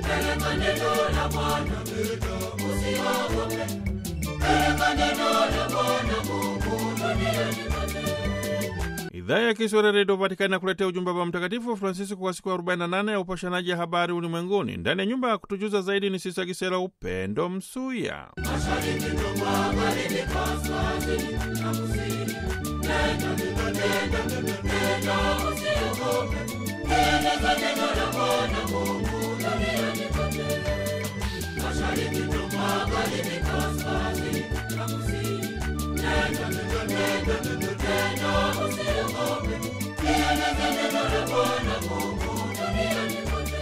Peleka neno la Bwana, usiogope. Peleka neno la Bwana Mungu duniani kote. Idhaa ya Kiswahili Redio Vatikani nakuletea ujumbe wa Mtakatifu Francisco kwa siku 48 ya upashanaji ya habari ulimwenguni. Ndani ya nyumba ya kutujuza zaidi ni Sisa Gisela Upendo Msuya. Mashariki na magharibi, kaskazini na kusini. Nenda, nenda, nenda, usiogope. Peleka neno la Bwana Mungu duniani kote. Mashariki na magharibi, kaskazini na kusini. Nenda, nenda, nenda, usiogope. Peleka neno la Bwana Mungu duniani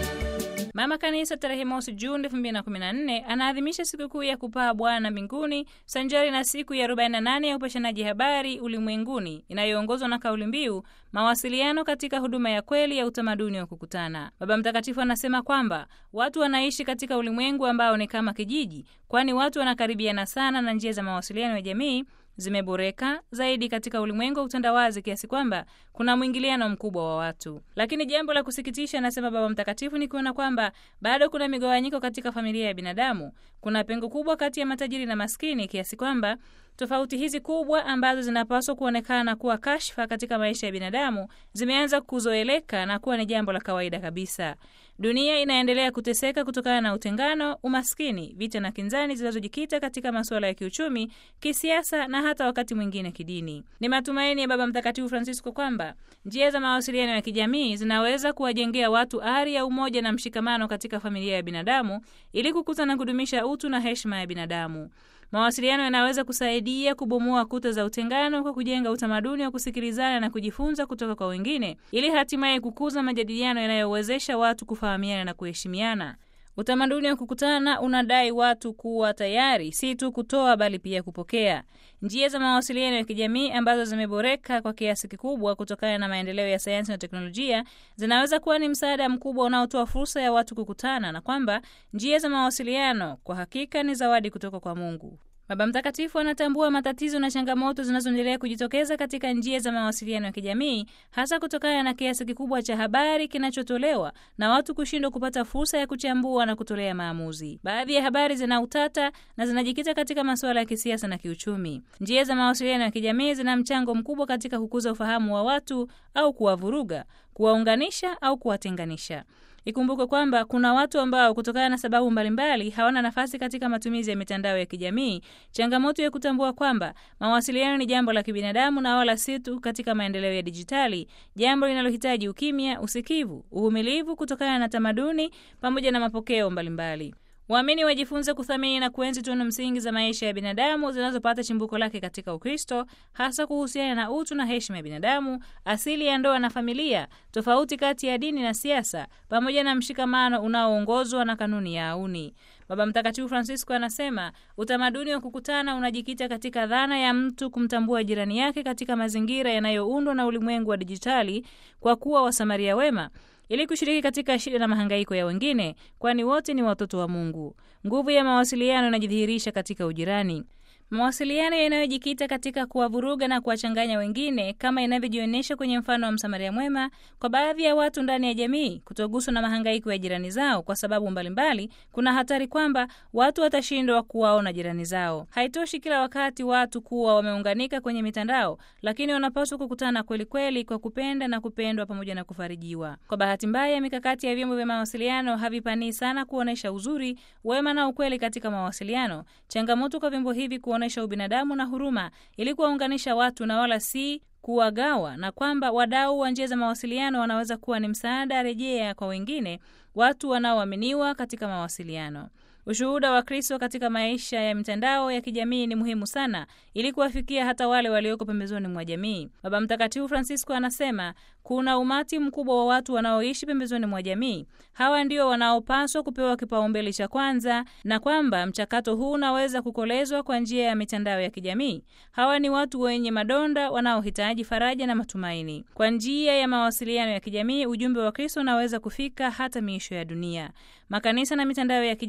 kote. Mama Kanisa tarehe mosi Juni 2014 anaadhimisha sikukuu ya kupaa Bwana mbinguni sanjari na siku ya 48 ya upashanaji habari ulimwenguni inayoongozwa na kauli mbiu mawasiliano katika huduma ya kweli ya utamaduni wa kukutana. Baba Mtakatifu anasema kwamba watu wanaishi katika ulimwengu ambao ni kama kijiji, kwani watu wanakaribiana sana na njia za mawasiliano ya jamii zimeboreka zaidi katika ulimwengu wa utandawazi kiasi kwamba kuna mwingiliano mkubwa wa watu. Lakini jambo la kusikitisha, anasema Baba Mtakatifu, ni kuona kwamba bado kuna migawanyiko katika familia ya binadamu. Kuna pengo kubwa kati ya matajiri na maskini kiasi kwamba tofauti hizi kubwa ambazo zinapaswa kuonekana kuwa kashfa katika maisha ya binadamu zimeanza kuzoeleka na kuwa ni jambo la kawaida kabisa. Dunia inaendelea kuteseka kutokana na utengano, umaskini, vita na kinzani zinazojikita katika masuala ya kiuchumi, kisiasa na hata wakati mwingine kidini. Ni matumaini ya Baba Mtakatifu Francisco kwamba njia za mawasiliano ya kijamii zinaweza kuwajengea watu ari ya umoja na mshikamano katika familia ya binadamu ili kukuza na kudumisha utu na heshima ya binadamu. Mawasiliano yanaweza kusaidia kubomoa kuta za utengano kwa kujenga utamaduni wa kusikilizana na kujifunza kutoka kwa wengine ili hatimaye kukuza majadiliano yanayowezesha watu kufahamiana na kuheshimiana. Utamaduni wa kukutana unadai watu kuwa tayari si tu kutoa bali pia kupokea. Njia za mawasiliano ya kijamii ambazo zimeboreka kwa kiasi kikubwa kutokana na maendeleo ya sayansi na teknolojia zinaweza kuwa ni msaada mkubwa unaotoa fursa ya watu kukutana, na kwamba njia za mawasiliano kwa hakika ni zawadi kutoka kwa Mungu. Baba Mtakatifu anatambua matatizo na changamoto zinazoendelea kujitokeza katika njia za mawasiliano ya kijamii, hasa kutokana na kiasi kikubwa cha habari kinachotolewa na watu kushindwa kupata fursa ya kuchambua na kutolea maamuzi. Baadhi ya habari zina utata na zinajikita katika masuala ya kisiasa na kiuchumi. Njia za mawasiliano ya kijamii zina mchango mkubwa katika kukuza ufahamu wa watu au kuwavuruga, kuwaunganisha au kuwatenganisha. Ikumbukwe kwamba kuna watu ambao kutokana na sababu mbalimbali hawana nafasi katika matumizi ya mitandao ya kijamii. Changamoto ya kutambua kwamba mawasiliano ni jambo la kibinadamu na wala si tu katika maendeleo ya dijitali, jambo linalohitaji ukimya, usikivu, uvumilivu kutokana na tamaduni pamoja na mapokeo mbalimbali. Waamini wajifunze kuthamini na kuenzi tunu msingi za maisha ya binadamu zinazopata chimbuko lake katika Ukristo, hasa kuhusiana na utu na heshima ya binadamu, asili ya ndoa na familia, tofauti kati ya dini na siasa, pamoja na mshikamano unaoongozwa na kanuni ya auni. Baba Mtakatifu Francisco anasema utamaduni wa kukutana unajikita katika dhana ya mtu kumtambua jirani yake katika mazingira yanayoundwa na ulimwengu wa dijitali, kwa kuwa wasamaria wema ili kushiriki katika shida na mahangaiko ya wengine, kwani wote ni watoto wa Mungu. Nguvu ya mawasiliano inajidhihirisha katika ujirani. Mawasiliano yanayojikita katika kuwavuruga na kuwachanganya wengine, kama inavyojionyesha kwenye mfano wa Msamaria mwema, kwa baadhi ya watu ndani ya jamii kutoguswa na mahangaiko ya jirani zao kwa sababu mbalimbali mbali, kuna hatari kwamba watu watashindwa kuwaona jirani zao. Haitoshi kila wakati watu kuwa wameunganika kwenye mitandao, lakini wanapaswa kukutana kweli kweli kwa kupenda na kupendwa pamoja na kufarijiwa. Kwa bahati mbaya, mikakati ya vyombo vya mawasiliano havipanii sana kuonyesha uzuri, wema na ukweli katika mawasiliano. Changamoto kwa vyombo hivi kuonyesha ubinadamu na huruma ili kuwaunganisha watu na wala si kuwagawa, na kwamba wadau wa njia za mawasiliano wanaweza kuwa ni msaada rejea kwa wengine, watu wanaoaminiwa katika mawasiliano. Ushuhuda wa Kristo katika maisha ya mitandao ya kijamii ni muhimu sana ili kuwafikia hata wale walioko pembezoni mwa jamii. Baba Mtakatifu Francisco anasema kuna umati mkubwa wa watu wanaoishi pembezoni mwa jamii. Hawa ndio wanaopaswa kupewa kipaumbele cha kwanza, na kwamba mchakato huu unaweza kukolezwa kwa njia ya mitandao ya kijamii. Hawa ni watu wenye madonda wanaohitaji faraja na matumaini. Kwa njia ya mawasiliano ya kijamii, ujumbe wa Kristo unaweza kufika hata miisho ya dunia. Makanisa na mitandao ya kijamii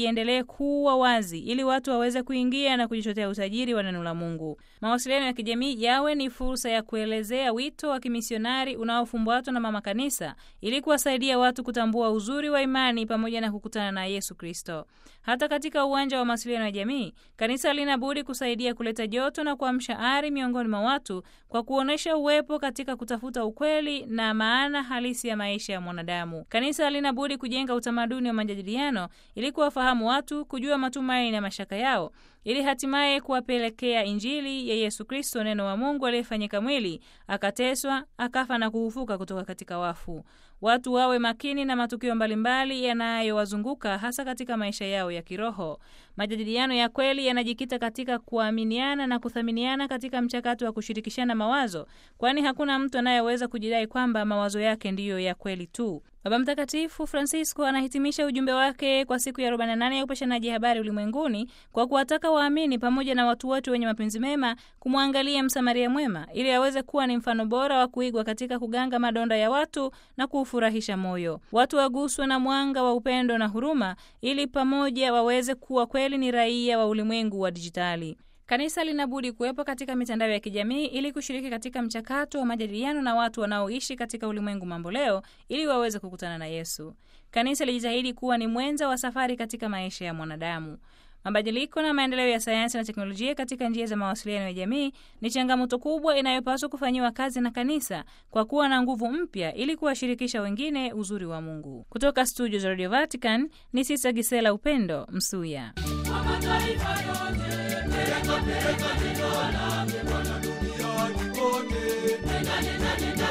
iendelee kuwa wazi ili watu waweze kuingia na kujichotea utajiri wa neno la Mungu. Mawasiliano ya kijamii yawe ni fursa ya kuelezea wito wa kimisionari unaofumbatwa na mama kanisa ili kuwasaidia watu kutambua uzuri wa imani pamoja na kukutana na Yesu Kristo. Hata katika uwanja wa mawasiliano ya jamii, kanisa lina budi kusaidia kuleta joto na kuamsha ari miongoni mwa watu kwa kuonyesha uwepo katika kutafuta ukweli na maana halisi ya maisha ya mwanadamu. Kanisa lina budi kujenga utamaduni wa majadiliano ili kuwafahamu watu, kujua matumaini na mashaka yao, ili hatimaye kuwapelekea Injili ya Yesu Kristo, neno wa Mungu aliyefanyika mwili, akateswa, akafa na kufufuka kutoka katika wafu. Watu wawe makini na matukio mbalimbali yanayowazunguka hasa katika maisha yao ya kiroho. Majadiliano ya kweli yanajikita katika kuaminiana na kuthaminiana katika mchakato wa kushirikishana mawazo, kwani hakuna mtu anayeweza kujidai kwamba mawazo yake ndiyo ya kweli tu. Baba Mtakatifu Francisco anahitimisha ujumbe wake kwa siku ya 48 ya upashanaji habari ulimwenguni kwa kuwataka waamini pamoja na watu wote wenye mapenzi mema kumwangalia Msamaria mwema ili aweze kuwa ni mfano bora wa kuigwa katika kuganga madonda ya watu na kuufurahisha moyo. Watu waguswe na mwanga wa upendo na huruma ili pamoja waweze kuwa kweli ni raia wa ulimwengu wa dijitali. Kanisa linabudi kuwepo katika mitandao ya kijamii ili kushiriki katika mchakato wa majadiliano na watu wanaoishi katika ulimwengu mamboleo ili waweze kukutana na Yesu. Kanisa lijitahidi kuwa ni mwenza wa safari katika maisha ya mwanadamu. Mabadiliko na maendeleo ya sayansi na teknolojia katika njia za mawasiliano ya jamii ni changamoto kubwa inayopaswa kufanyiwa kazi na kanisa kwa kuwa na nguvu mpya ili kuwashirikisha wengine uzuri wa Mungu. Kutoka studio za Radio Vatican ni Sisa Gisela Upendo Msuya. Kwa mataifa yote, peleka peleka neno lake Bwana duniani kote. Nenda nenda nenda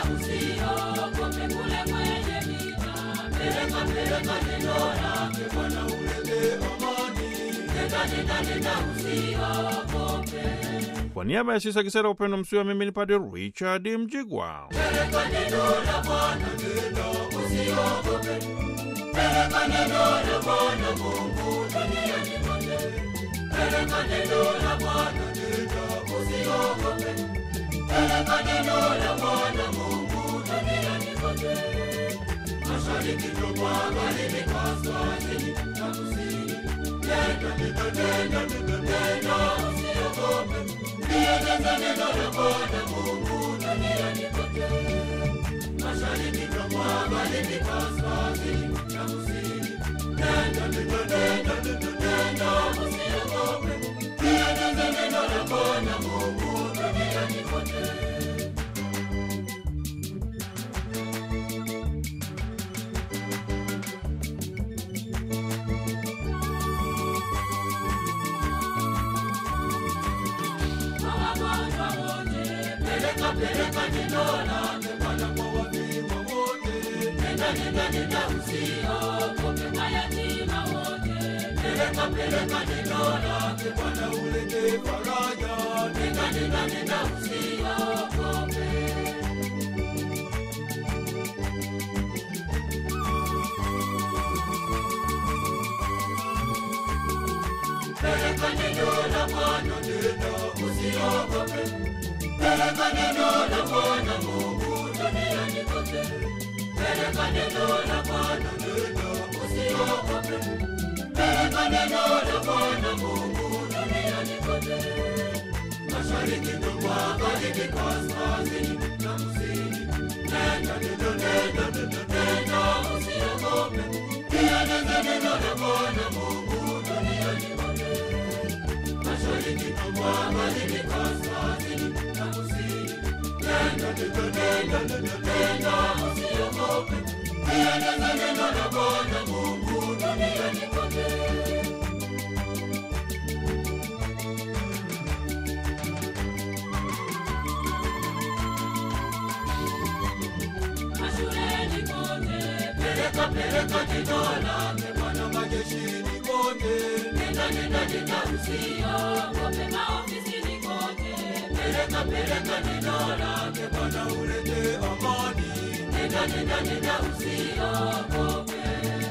usiogope kule kwenye vita. Peleka peleka neno lake Bwana ulete amani. Nenda nenda nenda usiogope. Kwa niaba ya Sisa Gisela Upendo Msuya, mimi ni Padre Richard Mjigwa. Peleka neno la Bwana nenda usiogope. Peleka neno la Bwana Mungu duniani kote. Peleka neno la Bwana nenda usiogope. Peleka neno la Bwana Mungu duniani kote. Mashariki na magharibi, kaskazini na kusini. Nenda nenda nenda nenda nenda usiogope. Lieneza neno la Bwana Mungu duniani kote. Mashariki na magharibi, kaskazini na kusini. Nenda nenda nenda nenda nenda usiogope. Lieneza neno la Bwana Mungu duniani kote. Kwa wagonjwa wote, peleka peleka neno lake Bwana kwa wafiwa wote. Nenda nenda nenda usiogope mayatima wote. Peleka peleka neno lake Bwana ulete faraja. Nenda nenda nenda usiogope. Peleka neno la Bwana nenda usiogope. Peleka neno la Bwana Mungu duniani kote. Peleka neno la Bwana nenda usiogope. Peleka neno la Bwana Mungu duniani kote. Mashariki na magharibi, kaskazini na kusini. Nenda nenda nenda nenda nenda usiogope. Lieneza neno la Bwana Mungu duniani kote. Mashariki na magharibi, kaskazini na kusini. Nenda nenda nenda nenda nenda usiogope. Lieneza neno la Bwana Mungu duniani kote. Mashuleni kote, peleka peleka neno lake Bwana majeshini kote. Nenda nenda nenda usiogope maofisini kote. Peleka peleka neno lake Bwana ulete amani. Nenda nenda nenda usiogope.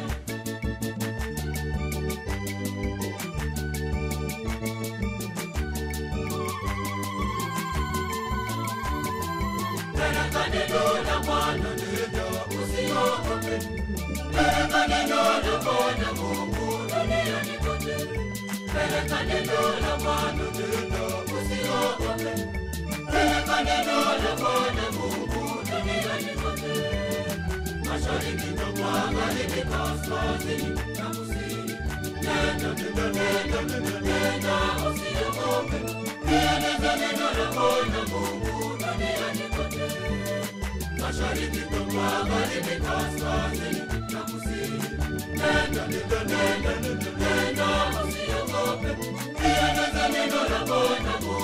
Peleka neno la Bwana nenda usiogope. Peleka neno la Bwana Mungu duniani neno la Bwana Mungu duniani kote, mashariki na magharibi, kaskazini na kusini. Nenda, nenda, nenda, nenda, nenda, usiogope, lieneza neno la Bwana Mungu duniani kote, mashariki na magharibi, kaskazini na kusini. Nenda, nenda, nenda, nenda, nenda, usiogope, lieneza neno la Bwana Mungu